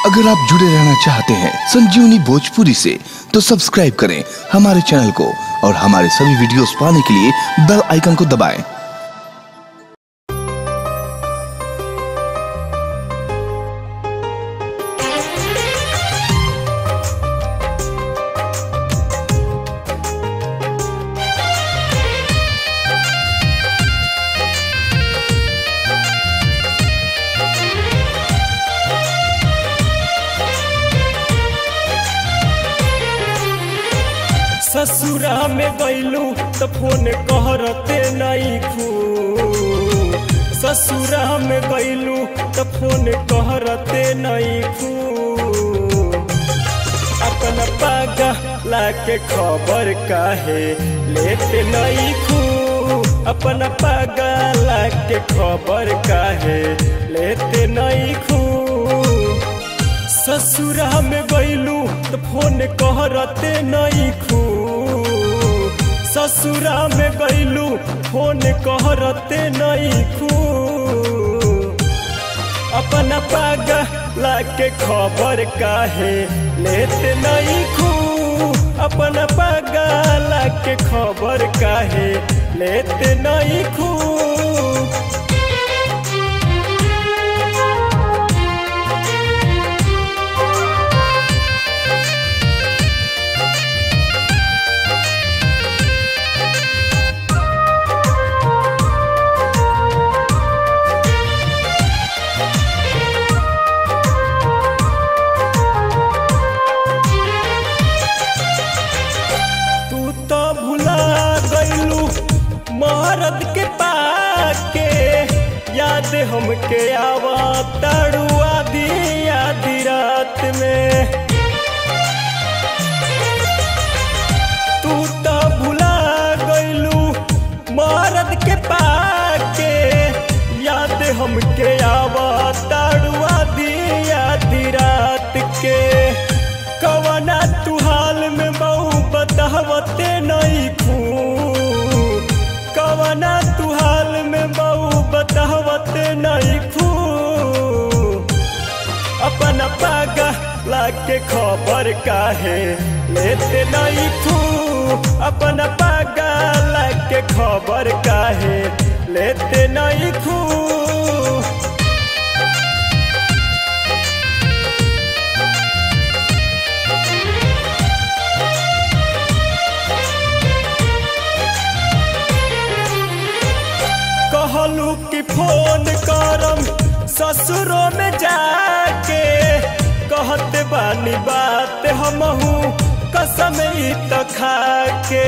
अगर आप जुड़े रहना चाहते हैं संजीवनी भोजपुरी से तो सब्सक्राइब करें हमारे चैनल को और हमारे सभी वीडियोस पाने के लिए बेल आइकन को दबाएं। ससुरा में गईलू तो फोन कहरते नहीं खू ससुरा में गईलू तो फोन कहरते नहीं खू अपन पागा लाके खबर काहे लेते नहीं खू अपन पागा लाके खबर काहे लेते नहीं खू ससुरा में गईलू तो फोन कहरते नहीं खू ससुरा में गईलू फोन कहरते नहीं खू अपन पागा लाके खबर काहे लेते नहीं खू अपन पागा लाके खबर काहे लेते नहीं खू तू तो भुला गईलू महारत के पाके याद हमके आवा तड़ुआ दी आधी रात में तू तो भुला गईलू महारत के पाके याद हमके आवा तड़ुआ दी आधी रात के कवना तू हाल में बहु बतावते नहीं खू कवना तू हाल में बहु बतावते नहीं खू अपन पागा लाके खबर काहे लेते नहीं खू अपन पागा लाके खबर काहे लेते नहीं खू कहलू कि फोन करम ससुरों में जाके कहते बानी बात हमहू कसम ही तो खाके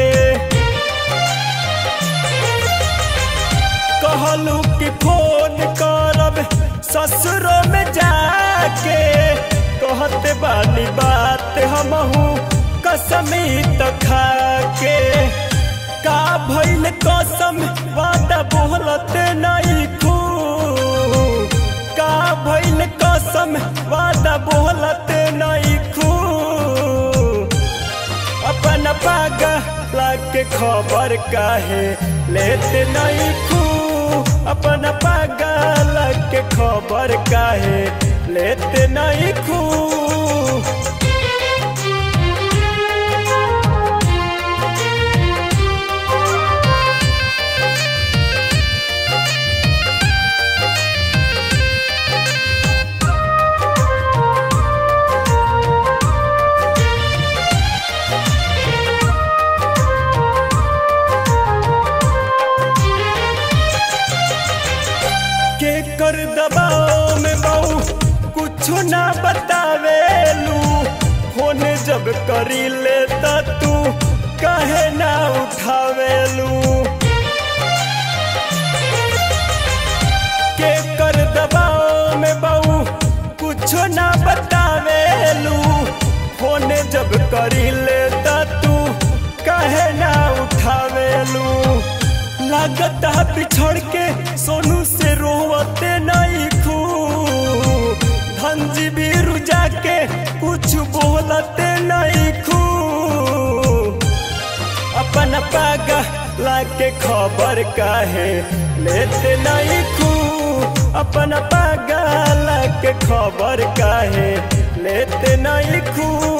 कहलू कि फोन करब ससुरों में जाके कहते बानी बात हमहू कसम ही तो खाके का भइल कसम वादा बोलते नहीं खू का भइल कसम वादा बोलते नहीं खू अपन पागा लाके खबर काहे लेते नहीं खू अपन पागा लाके खबर काहे लेते नहीं खू के कर दबाव में बहु कुछ ना बतावेलू फोन जब करी ले त तू कहे ना उठावेलू के कर दबाव में बहु कुछ ना बतावेलू फोन जब करी ले त तू कहे ना उठावेलू लागत है पिछड़ के सोनू से रोवते नहीं खू धनजी भी रुजा के कुछ बोलते नहीं खू अपन पागा लाके खबर काहे लेते नहीं खू अपन पागल के खबर काहे नहीं खू